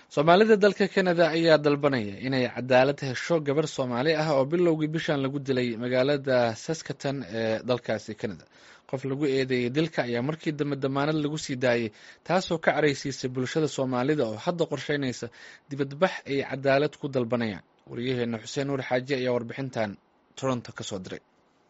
soomaalida dalka canada ayaa dalbanaya inay cadaalad hesho gabar soomaali ah oo bilowgii bishan lagu dilay magaalada saskatan ee dalkaasi canada qof lagu eedeeyey dilka ayaa markii dambe damaanad lagu sii daayey taasoo ka caraysiisay bulshada soomaalida oo hadda qorsheynaysa dibadbax ay cadaalad ku dalbanayaan wariyaheena xuseen nuur xaaji ayaa warbixintan toronto kasoo diray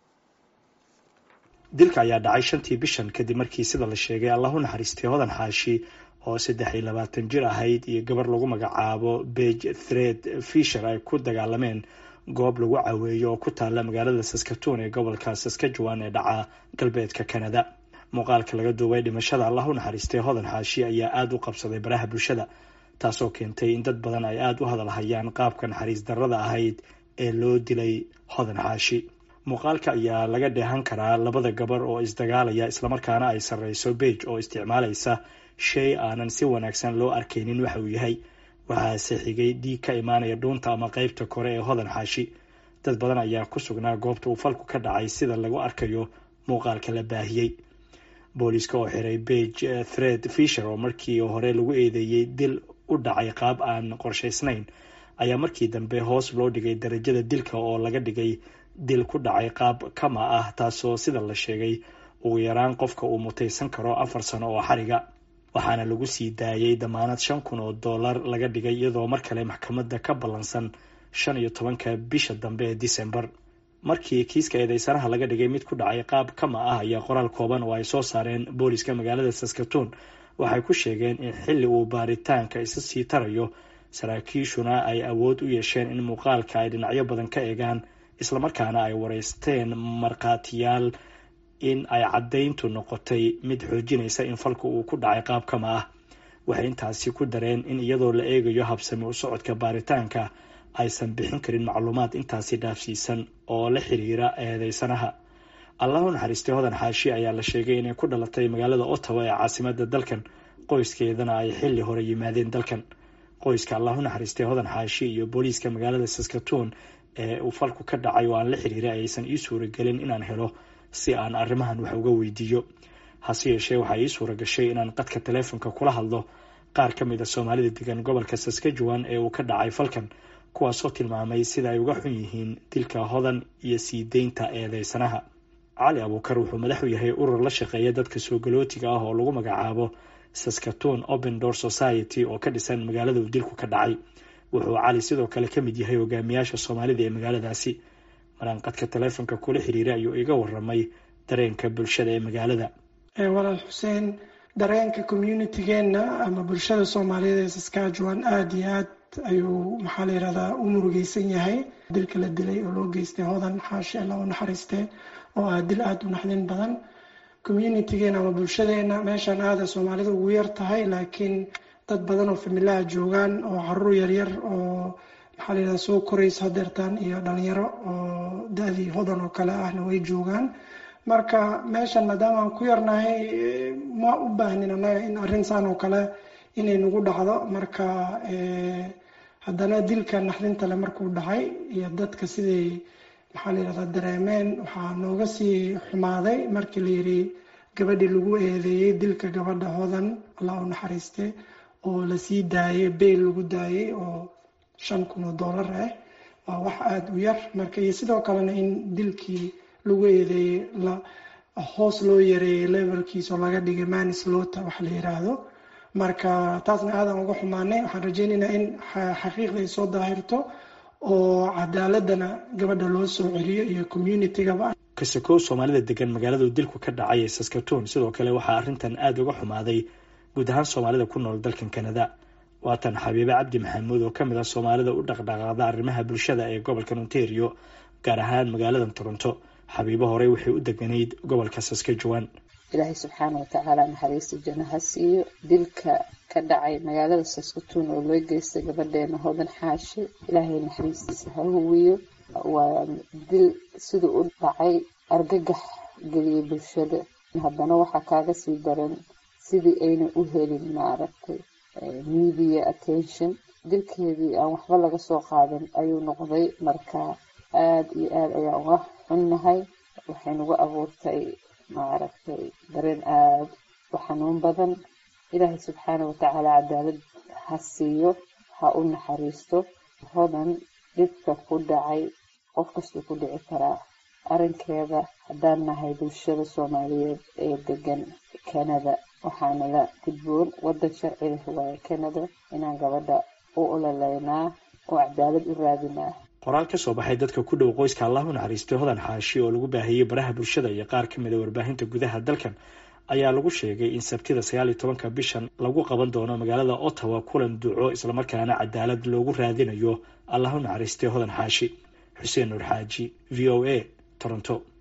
dilka ayaa dhacay shantii bishan kadib markii sida la sheegay allah u naxariistay hodan xaashi oo saddex iyo labaatan jir ahayd iyo gabar lagu magacaabo bege thred fisher ay ku dagaalameen goob lagu caweeyo oo ku taalla magaalada saskatoon ee gobolka saskajuan ee dhaca galbeedka canada muuqaalka laga duubay dhimashada allah u naxariistay hodan xaashi ayaa aada u qabsaday baraha bulshada taasoo keentay in dad badan ay aada u hadalhayaan qaabka naxariis darrada ahayd ee loo dilay hodan xaashi muuqaalka ayaa laga dheehan karaa labada gabar oo isdagaalaya islamarkaana ay sarreyso bege oo isticmaalaysa shay aanan si wanaagsan loo arkaynin waxa uu yahay waxaase xigay dhiig ka imaanaya dhuunta ama qeybta kore ee hodan xaashi dad badan ayaa ku sugnaa goobta uu falku ka dhacay sida lagu arkayo muuqaalka la baahiyey booliiska oo xiray bege thred fisher oo markii hore lagu eedeeyey dil u dhacay qaab aan qorshaysnayn ayaa markii dambe hoos loo dhigay darajada dilka oo laga dhigay dil ku dhacay qaab kama ah taasoo sida la sheegay ugu yaraan qofka uu mutaysan karo afar sano oo xariga waxaana lagu sii daayay damaanad shan kun oo dollar laga dhigay iyadoo mar kale maxkamadda ka ballansan shan iyo tobanka bisha dambe ee december markii kiiska eedeysanaha laga dhigay mid ku dhacay qaab kama ah ayaa qoraal kooban oo ay soo saareen booliska magaalada saskatoon waxay ku sheegeen in xilli uu baaritaanka isa sii tarayo saraakiishuna ay awood u yeesheen in muuqaalka ay dhinacyo badan ka eegaan islamarkaana ay wareysteen markhaatiyaal in ay caddayntu noqotay mid xoojinaysa in falku uu ku dhacay qaab kama ah waxay intaasi ku dareen in iyadoo la eegayo habsami u socodka baaritaanka aysan bixin karin macluumaad intaasi dhaafsiisan oo la xiriira eedeysanaha allahu naxariistay hodan xaashi ayaa la sheegay inay ku dhalatay magaalada ottawa ee caasimada dalkan qoyskeedana ay xilli hore yimaadeen dalkan qoyska allahu naxariistay hodan xaashi iyo booliiska magaalada saskatoon ee uu falku ka dhacay oo aan la xiriiray aysan ii suuragelin inaan helo si aan arrimahan wax uga weydiiyo hase yeeshee waxaa ii suura gashay inaan qadka taleefonka kula hadlo qaar ka mid a soomaalida degan gobolka saskajuan ee uu ka dhacay falkan kuwaasoo tilmaamay sida ay uga xun yihiin dilka hodan iyo sii deynta eedeysanaha cali abuukar wuxuu madax u yahay urur la shaqeeya dadka soo galootiga ah oo lagu magacaabo saskatoon open door society oo ka dhisan magaalada uu dilku ka dhacay wuxuu cali sidoo kale ka mid yahay hogaamiyaasha soomaalida ee magaaladaasi maraan qadka taleefonka kula xiriiray ayuu iga waramay dareenka bulshada ee magaalada walaal xuseen dareenka communitigeena ama bulshada soomaaliyeed ee saskajuan aada iyo aad ayuu maxaa la yirahdaa u murugeysan yahay dilka la dilay oo loo geystay hodan xaashi alla u naxariistee oo ah dil aada u naxdin badan communitigeena ama bulshadeena meeshan aada soomaalida ugu yar tahay laakiin dad badan oo familaha joogaan oo caruur yaryar oo maxaa la yirahdaa soo koraysa hadeertaan iyo dhalinyaro oo da-dii hodan oo kale ahna way joogaan marka meeshan maadaama aan ku yarnahay ma u baahnin annaga in arrin saan oo kale inay nagu dhacdo marka haddana dilka naxdintale markuu dhacay iyo dadka siday maxaa la yirahdaa dareemeen waxaa nooga sii xumaaday markii la yiri gabadhii lagu eedeeyey dilka gabadha hodan allah u naxariiste oo lasii daayay beyl lagu daayay oo shan kun oo dollar ah waa wax aada u yar marka iyo sidoo kalena in dilkii lagu eedeeyey la hoos loo yareeyay levelkiis oo laga dhigay manislota wax la yiraahdo marka taasna aadan uga xumaanay waxaan rajeynaynaa in xaqiiqda ay soo daahirto oo cadaaladana gabadha loo soo celiyo iyo communitygaba kasakow soomaalida degan magaalada dilku ka dhacay ee saskatoon sidoo kale waxaa arrintan aada uga xumaaday guud ahaan soomaalida ku nool dalkan canada waatan xabiibe cabdi maxamuud oo kamid ah soomaalida u dhaqdhaqaaqda arrimaha bulshada ee gobolka ontario gaar ahaan magaalada toronto xabiibo horey waxay u deganayd gobolka saskajuan ilaahay subxaana watacaala naxariista janno ha siiyo dilka ka dhacay magaalada saskatoon oo loo geystay gabadheena hodan xaashi ilaahay naxariistiisa ha huwiyo waa dil siduu u dhacay argagax geliyay bulshada haddana waxaa kaaga sii daran sidii ayna u helin maaragtay media attention dilkeedii aan waxba laga soo qaadan ayuu noqday marka aada iyo aada ayaan uga xunnahay waxay nagu abuurtay maaragtay dareen aada u xanuun badan ilaahay subxaana watacaala cadaalad ha siiyo ha u naxariisto hodan dhibka ku dhacay qof kastuu ku dhici karaa arrinkeeda haddaan nahay bulshada soomaaliyeed ee degan canada waxaana la gudboon waddan sharci leh waaye canada inaan gabadha u ololeynaa oo cadaalad u raadinaa qoraal ka soo baxay dadka ku dhow qoyska allah u naxariistay hodan xaashi oo lagu baahiyey baraha bulshada iyo qaar ka mid a warbaahinta gudaha dalkan ayaa lagu sheegay in sabtida sagaal iyo tobanka bishan lagu qaban doono magaalada ottawa kulan duco islamarkaana cadaalad loogu raadinayo allah u naxariistay hodan xaashi xuseen nuur xaaji v o a toronto